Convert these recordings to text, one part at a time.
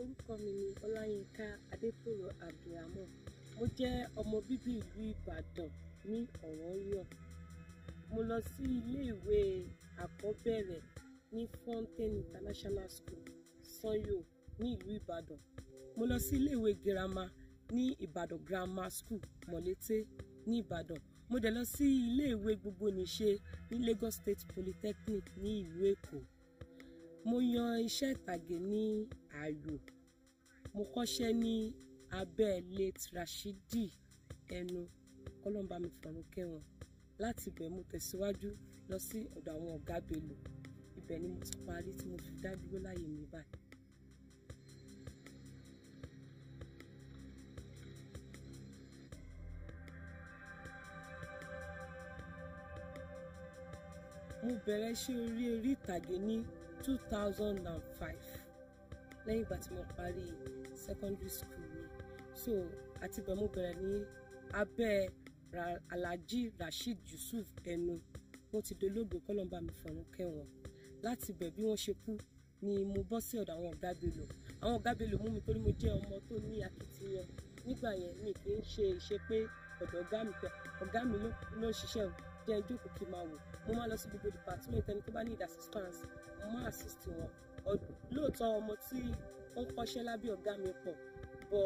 orúkọ mi ni ọláyínká adétòrò abdulrahman mo jẹ́ ọmọ bíbí ìlú ìbàdàn ní ọ̀wọ́nyọ̀ mo lọ sí iléèwé àkọ́bẹ̀rẹ̀ ní fountain international school sanyo ní ìlú ìbàdàn mo lọ sí iléèwé girama ní ìbàdàn grammar school mọ̀lété ní ìbàdàn mo dẹ̀ lọ sí iléèwé gbogbonìṣe ní lagos state polytechnic ní ìlú èkó mo yan iṣẹ́ ìtàgé ní ààyò mo kọ́ṣẹ́ ní abẹ́ late rashidi ẹnu kọ́lọ́mbà mi fọ̀run kẹ́wọ̀n láti ibẹ̀ mo tẹ̀síwájú lọ sí ọ̀dọ̀ àwọn ọ̀gá belò ibẹ̀ ni mo ti parí tí mo fi dá dúró láyé mi báyìí. mo bẹ̀rẹ̀ iṣẹ́ orí orí ìtàgé ní two thousand and five lẹ́yìn ìgbà tí mo parí secondary school mi so àti ibẹ̀ mo bẹ̀rẹ̀ ní abẹ́ Ra- alhaji rasheed yusuf ẹnu wọ́n ti dolóògbé kọ́lọ́mbà mi fọ̀run kẹ́wọ̀n láti ibẹ̀ bí wọ́n ṣe kú ni mo bọ́ sí ọ̀dọ̀ àwọn ọ̀gá belò àwọn ọ̀gá belò mú mi torí mo jẹ́ ọmọ tó ní akitiyan nígbà yẹn mi kì í ṣe ìṣe pé ọ̀dọ̀ ọ̀gá mi pé ọ̀gá mi ló ló ń ṣiṣẹ́ o jẹ́ ìjókòó kí n máa wò mo máa lọ sí gbogbo department ẹni tó bá need assistance mo máa assist wọn Ọ- lóòótọ́ ọmọ tí ó ń kọ́ṣẹ́ lábẹ́ ọ̀gá mi pọ̀ bọ̀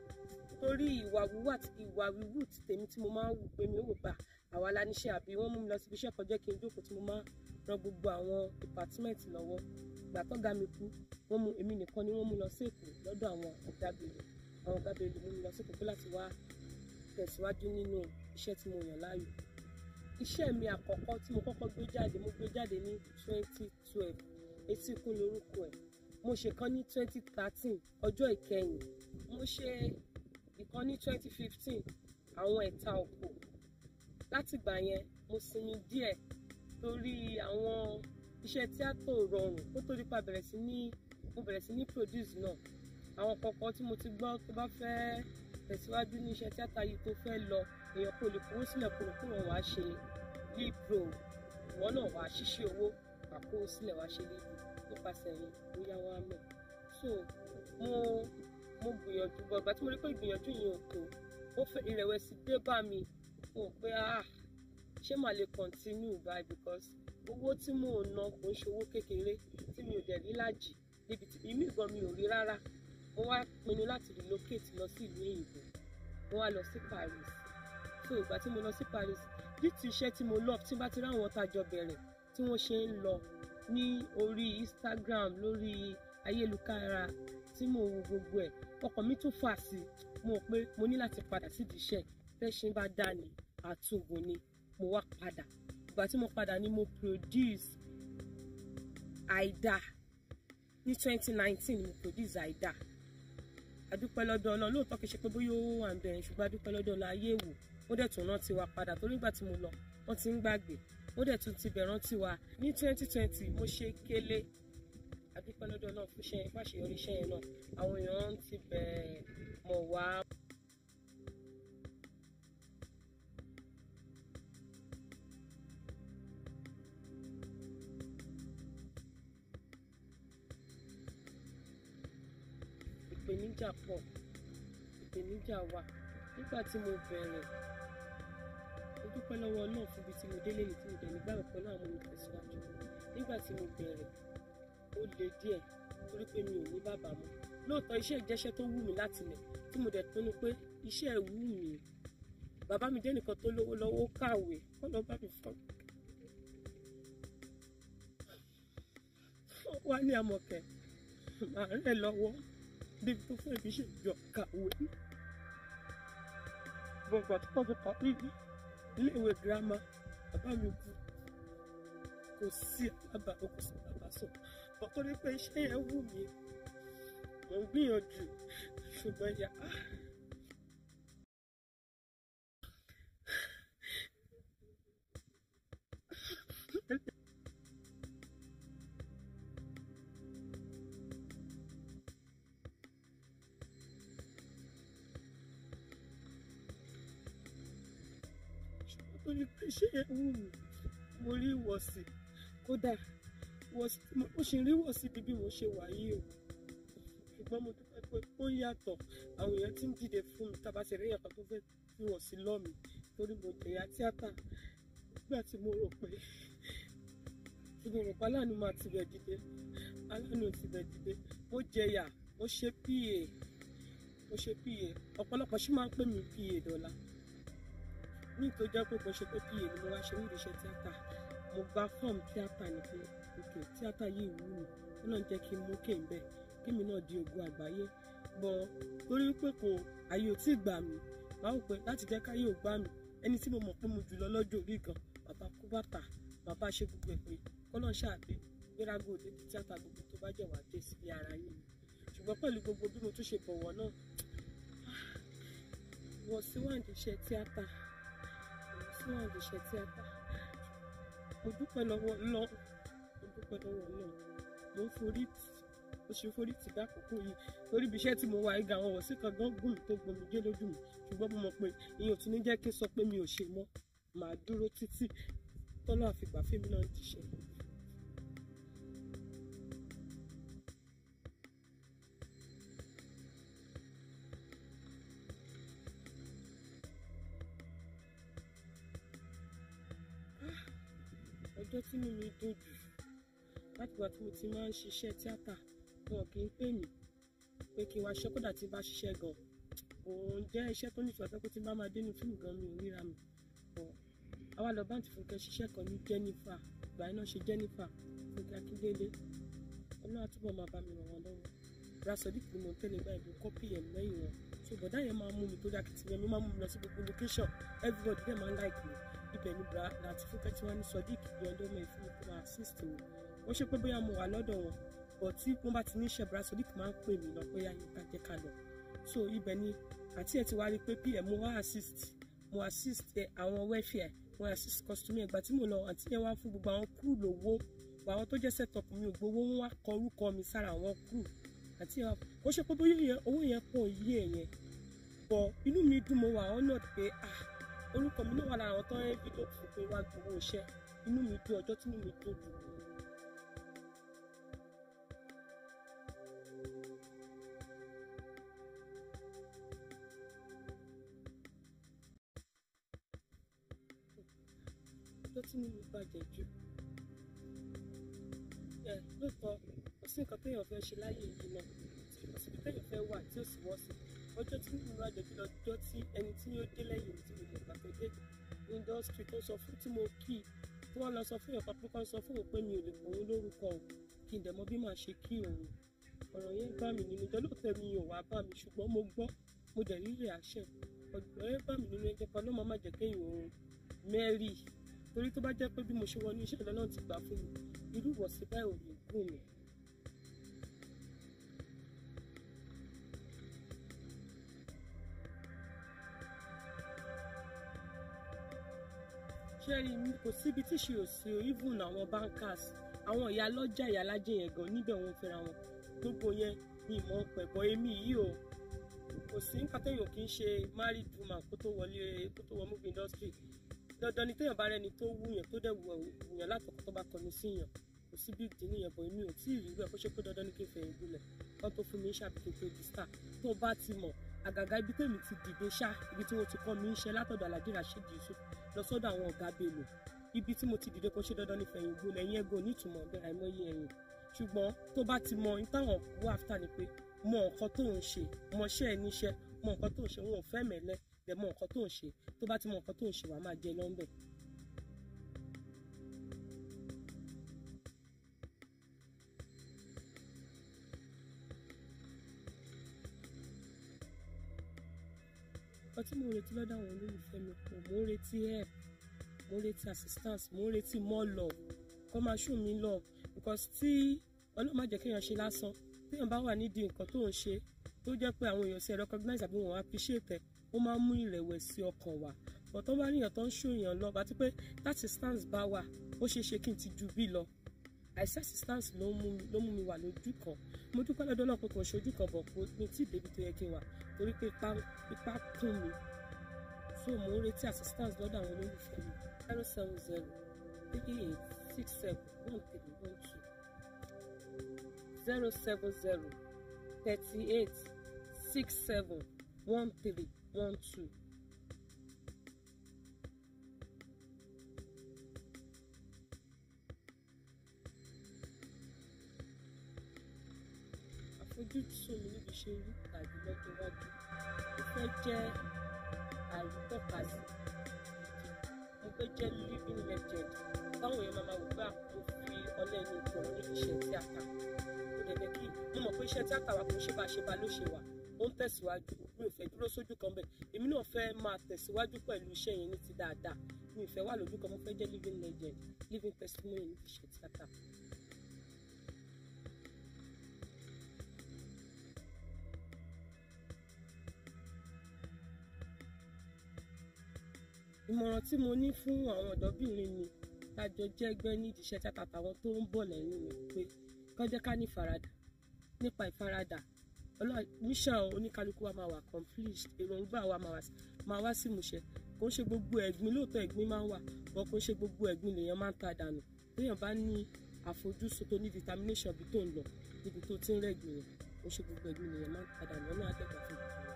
torí ìwà wíwà ìwà wíwù ti tèmi tí mo máa ń wù pé mi ò wò bá àwa la níṣẹ́ àbí wọ́n mú mi lọ síbi iṣẹ́ kan jẹ́ kí n jókòó tí mo máa ran gbogbo àwọn department lọ́wọ́ ìgbà tọ́gá mi kú wọ́n mú èmi nìkan ni wọ́n mú lọ sí Èkó lọ́dọ̀ àwọn ọ̀gá bèlè àwọn ọ̀gá bèlè mú mi lọ sí Èkó pé láti wá tẹ̀síwájú nínú iṣẹ́ tí mo yàn láàyò iṣẹ́ mi àkọ́kọ́ tí mo kọ́kọ́ gbé jáde mo gbé jáde ní twenty twelve etí ikú lórúkọ ẹ̀ mo ṣe kan ní twenty thirteen ọjọ́ ìkẹyìn mo ṣe ìkan ní twenty fifteen àwọn ẹ̀ta òkò látìgbà yẹn mo sinmi díẹ̀ torí àwọn iṣẹ́ tíátà ò rọrùn kó tó dípa bẹ̀rẹ̀ sí ní mo bẹ̀rẹ̀ sí ní produce náà àwọn kọ̀ọ̀kan tí mo ti gbọ́ tó bá fẹ́ tẹ̀síwájú ní iṣẹ́ tíátà yìí tó fẹ́ lọ èèyàn kò lè kówó sílẹ̀ kó lè kó wọn wá ṣe lead role ìwọ náà wá ṣíṣe owó wà kó sílẹ̀ wá ṣe lead nípasẹ̀ yìí bóyá wọn á mọ̀ so mo mo gbìyànjú bọ̀ ìgbà tí mo rí pé ìgbìyànjú yìí ò tó ó fẹ́ ìrẹ̀wẹ̀sì dé bá mi mo rò pé ah ṣé màá lè continue báyìí because owó tí mò ń ná kò ń ṣe owó kékeré tí mi ò dẹ̀ rí lájì níbi tí ìmí gan mi ò rí rárá mo wá pinnu láti relocate lọ sí ìlú òyìnbó mo wá lọ sí Paris so ìgbà tí mo lọ sí Paris bí ti iṣẹ́ tí mo lọ tí bá ti ráwọn tájọ bẹ̀rẹ̀ tí wọ́n ṣe ń lọ ní orí Instagram lórí ayélujára tí mo wo gbogbo ẹ̀ ọkàn mi tún fà sí mo rò pé mo ní láti padà sídìí iṣẹ́ tẹ́sìn bá dà ní àtúngùn ni mo wá padà ìgbà tí mo padà ni mo produce àìdá ní twenty nineteen mo produce àìdá adúpẹ́ lọ́dọ̀ ọlọ́run lóòótọ́ kìí ṣe pé bóyá owó wà ń bẹ̀rẹ̀ ṣùgbọ́n adúpẹ́ lọ́dọ̀ ọlọ́run ayé wò ó dẹ̀ tún rántí wa padà torí nígbà tí mo lọ wọ́n ti ń gbàgbé ó dẹ̀ tún ti bẹ̀ rántí wa ní twenty twenty mo ṣe kélé adúpẹ́ lọ́dọ̀ ọlọ́run fún iṣẹ́ yẹn fún àṣeyọrí iṣẹ́ yẹn náà àwọn èèyàn ti bẹ̀ mọ̀ wá. ìpèníjà pọ̀ ìpèníjà wà nígbà tí mo bẹ̀rẹ̀ mo dúpẹ́ lọ́wọ́ náà fún ibi tí mo délé ní tí mo dẹ̀ nígbà pẹ̀lú àwọn olùtẹ̀síwájú nígbà tí mo bẹ̀rẹ̀ ó le díẹ̀ torí pé mi ò ní bàbá mọ́ lóòótọ́ iṣẹ́ ìjẹ́ṣẹ́ tó wù mí láti lẹ̀ tí mo dẹ̀ pinnu pé iṣẹ́ ẹ̀ wù mí bàbá mi jẹ́ nìkan tó lówó lọ́wọ́ ó kàwé kọ́ lọ́ bá mi fọ́ wá ní amọ̀kẹ́ màá rẹ̀ lọ́wọ́ débi tó fẹ́ fi ṣe ìjọ kàwé gbọ̀ngbà tó kọ́ fi parí iléèwé girama bàbá mi kú kò sí alábàá kò sí bàbá sọ ọ̀tọ̀ ní pé iṣẹ́ yẹn wù mí mò ń gbìyànjú ṣùgbọ́n yà á. ó ní pé ṣé ẹ wù mí mo rí ìwọ̀sì kódà ìwọ̀sì tí mo- mo ṣì ń rí ìwọ̀sì bí bí mo ṣe wà yìí o ṣùgbọ́n mo dúpẹ́ pé ó yàtọ̀ àwọn èèyàn ti ń dìde fún mi tábà ṣe rí èèyàn kan tó fẹ́ fi wọ̀ sí lọ́mi torí mo jẹ̀yà tíátà nígbà tí mo rò pé tí mo rò pé aláàánú máa tibẹ̀ dìde aláàánú ò tibẹ̀ dìde mo jẹ̀yà mo ṣe pa mo ṣe pa ọ̀pọ̀lọpọ̀ ṣì máa ń pè mí pa dọ́là ní tó jẹ́ pé mo ṣe pé pa ni mo wá ṣe ní ìdíṣẹ́ tíátà mo gba fọ́ọ̀mù tíátà ní pé òkè tíátà yìí wù mí ó náà jẹ́ kí n mú kéń bẹ́ẹ̀ kémi náà di ògo àgbáyé bọ̀ torí pé kò àyè ò tí ì gbà mí wàá wò pé láti jẹ́ káyé ò gbà mí ẹni tí mo mọ̀ pé mo jù lọ lọ́jọ́ orí gan bàbá kú bàtà bàbá ṣe gbogbo ẹ̀ pé kọ́nà ṣáàbí gbérago òde tí tíátà gbogbo tó bá jẹ́ wàá dé sí ara yín ni ṣùgbọ́n pẹ̀lú gbogbo bí mo tún ṣe bọ̀wọ̀ náà wọ́n sí wà ní iṣẹ́ tíátà wọ́n sí wà ní iṣẹ́ tíátà mo dúpẹ́ lọ́wọ́ lọ́ mo dúpẹ́ lọ́wọ́ náà mo ń forí tì mo ṣe forí tì dákòókò yìí torí ibi iṣẹ́ tí mo wà igi àwọn wọ̀sí kan gán gùn tó gbomi jẹ́ lójú mi ṣùgbọ́n mo mọ̀ pé ìyẹn ò tún ní jẹ́ kí n sọ pé mi ò ṣe mọ́ màá dúró títí tọ́lọ́ àfìgbà fíìmù náà ti ṣe. ọjọ́ tí mi mi dùn jù látìgbà tí mo ti máa ń ṣiṣẹ́ tíátà wọn kì í pè mí pé kí n wá ṣe kódà tí n bá ṣiṣẹ́ gan òun jẹ́ iṣẹ́ tó nífẹ̀ẹ́ tó pé tí n bá máa dénú fíìmù gan mi ò ríra mi bọ̀ àwa lọ báǹtì fúnkẹ́ ṣiṣẹ́ kan ní Jennifer ìgbà iná ṣe Jennifer fúnkẹ́ Akíndélé ọlọ́run àtúbọ̀ máa bá mi ràn wọ́n lọ́wọ́ rasodiq ni mo ń tẹ́lẹ̀ gbà ìbò kọ́pì ẹ̀ lẹ́yìn wọn so bọ̀dá yẹn máa mú mi tó dákìtì yẹn mi máa mú mi lọ sí gbogbo location everybody dẹ̀ máa ń like mi ibẹ̀ ni bra láti fúnkẹ́ tí wọ́n ní sodiq bí ọdún mẹ́rin fún mi kó máa assist mi ó ṣe pé bóyá mo wà lọ́dọ̀ wọn bọ̀ tí wọ́n bá ti ní iṣẹ́ bra sodiq máa ń pè mí lọ pé yáyí ká jẹ́ ká lọ so ibẹ̀ ni àti ẹ̀ ti wá rí pé pm mo wá assist mo assist àwọn welfare mo assist customer ẹgbà tí mo lọ àti yẹn wá fún gbogbo àwọn crew lówó àwọn tó jẹ́ set up mi ò gbowó wọn wá kọ orúkọ mi sára àwọn crew àti ẹ̀ ó ṣe pé bóyá yẹn owó yẹn pọ̀ yí ẹ̀ yẹn bọ̀ inú mi dùn mo wà honored pé ah orúkọ mi náà wà lára àwọn tó ń rí fídíò fún pé wá gbowó iṣẹ́ inú mi dùn ọjọ́ tí inú mi dùn dùn. ọjọ́ tí inú mi bàjẹ́ jù ẹ lóòótọ́ kò sí nǹkan téèyàn fẹ́ ṣe láyé yìí náà kò síbi téèyàn fẹ́ wà tí ó sì wọ́ sí ọjọ́ tí mo bàjẹ́ jù lọ́jọ́ tí ẹni tí yóò dé lẹ́yìn mi tí mo mọ̀ pàtó dé indọ́sítírì tó sọ fún tí mo kí i tí wọ́n lọ sọ fún èèyàn papọ̀ kan sọ fún òun pé mi ò lè pọ̀ òun lórúkọ o kí n dẹ̀ mọ̀ bí màá ṣe kí òun ọ̀rọ̀ yẹn bá mi nínú jẹ́ lóòótọ́ mi ò wá bá mi ṣùgbọ́n mo gbọ́ mo dẹ̀ rí reaction ọ̀rọ̀ yẹn bá mi nínú ẹjẹ́ kan lọ́mọ má jẹ́ kéèyàn òun mẹ́rì torí tó bá jẹ́ pé bí mo ṣe wọnú iṣẹ́ ìlọ́nà ti gbà fún mi irú ìwọ̀sí báyìí ò lè gùn mí. ṣé rí mi kò síbi tí ṣe ò sí o even àwọn bankers àwọn ìyá lọ́jà ìyá alájẹ yẹn gan níbẹ̀ wọ́n fẹ́ra wọn gbogbo yẹn ni ìmọ̀ pẹ̀bọ èmi yìí o kò sí nǹkan téèyàn kì í ṣe married woman kó tó wọlé kó tó wọ movie industry dandan ni téèyàn bá rẹni tó wúyàn tó dẹ̀ wúyàn látọkọ tó bá kọnu síyàn kò sí big deal nìyẹn bọ̀ èmi ò tí ì rí rẹ̀ kó ṣe pé dandan ni kí n fẹ̀yìn gbolẹ̀ kó tó fún mi ṣàbíkí tó di star tó bá ti mọ̀ àgàgà ibi tèmi ti dìde ṣá ibi tí wọ́n ti kọ́ mi ń ṣe látọ̀dọ̀ Alhaji Rasheed Yusuf lọ sọ́dọ̀ àwọn ọ̀gá Bello ibi tí mo ti dìde kó ṣe dandan ní fẹ̀yìn gbolẹ̀ ẹ̀yìn ẹ̀gọ́ nítumọ̀ bẹ́ẹ̀ àìmọye ẹ̀yìn ṣùgbọ́n tó bá ti mọ ìtàwọn wọ áfítà ni pé mọ nǹkan tó ń ṣe mọṣẹ́ ẹ̀ níṣẹ́ mọ nǹkan tó ń ṣe wọn ò fẹ́ mẹ́lẹ́ bẹ̀ mọ nǹkan tó ń ṣe tó bá ti mọ nǹkan tó ń ṣe wàá máa jẹ lọ́nbẹ̀. nǹkan tí mo ń retí lọ́dọ̀ àwọn olólùfẹ́ mi pọ̀ mo ń retí help mo ń retí assistance mo ń retí more love kọ́ máa show me love because tí ọlọ́run má jẹ́ kéèyàn ṣe lásán téèyàn bá wà nídìí nǹkan tó ń ṣe tó jẹ́ pé àwọn èèyàn ṣe recognize àbí wọn appreciate ẹ̀ ó máa ń mú ìrẹ̀wẹ̀sì ọkàn wá but tó bá níyàn tó ń ṣòyàn lọ àti pé that assistance bá wà ó ṣeé ṣe kí n ti ju bí lọ àìsí assistance ló mú mi ló mú mi wà lójú kan mo dúpẹ́ lọ́dọ̀ náà pé kò ṣojú kan bọ̀ kó mi tí débi tó yẹ kí n wà torí pé ipá ipá kún mi so mo ń retí assistance lọ́dọ̀ àwọn olólùfẹ́ mi zero seven zero three eight six seven one three one two zero seven zero thirty eight six seven one three one two. àfojúsùn mi níbi ṣe rí tàbí lọ́jọ́ iwájú mo fẹ́ jẹ́ àrítọ́kasí mo fẹ́ jẹ́ living legend táwọn èèyàn máa wò pé àpò fi ọlẹ́ ní ìtàn níbi iṣẹ́ tíátà mo dẹ̀ fẹ́ kí mo mọ̀ pé iṣẹ́ tíátà wa kò ṣe bá ṣe bá ló ṣe wà ó ń tẹ̀síwájú mi ò fẹ́ dúró sójú kan bẹ́ẹ̀ èmi náà fẹ́ máa tẹ̀síwájú pẹ̀lú iṣẹ́ yẹn ní ti dáadáa mi ò fẹ́ wà lójú kan mo fẹ́ jẹ́ living legend living testimony níbi iṣẹ́ tíátà. ìmọ̀ràn tí mo ní fún àwọn ọ̀dọ́bìnrin mi tájọ jẹ́ ẹgbẹ́ nídìí iṣẹ́ tíátà àtàwọn tó ń bọ̀ lẹ́yìn mi pé kán jẹ́ ká ní ìfaradà nípa ìfaradà mission oníkálukú wa máa wà complete èròǹgbà wa máa wá sí ìmúṣẹ kò ń ṣe gbogbo ẹ̀gbin lóòótọ́ ẹ̀gbin máa ń wà bọ́ kò ń ṣe gbogbo ẹ̀gbin lèèyàn máa ń ta dànù téèyàn bá ní àfojúsùn tó ní determination bí tó ń lọ níbi tó ti ń rẹ̀gbìn yẹn kò ń ṣe gbogbo ẹ̀gbin lèèyàn máa ń ta dànù ọ̀nà àdẹ́gbà fún ìgbà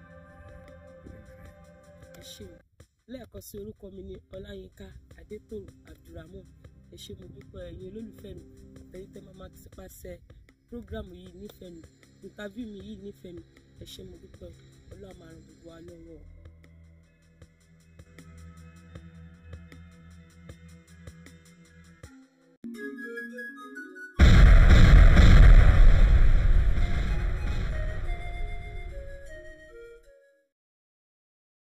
ẹ ṣé o lẹ́ẹ̀kan sí orúkọ mi ní ọláyínká adétòrò abdulrahman ẹ ṣé mo dúpẹ́ ẹ̀yin olólùfẹ́ mi àtẹ̀yìn tẹ́ máa máa ti pàṣẹ prógrámù yìí nífẹ̀ẹ́ mi ìntàvíù mi yìí nífẹ̀ẹ́ mi ẹ ṣé mo dúpẹ́ ọlọ́run máa ràn gbogbo wa lọ́wọ́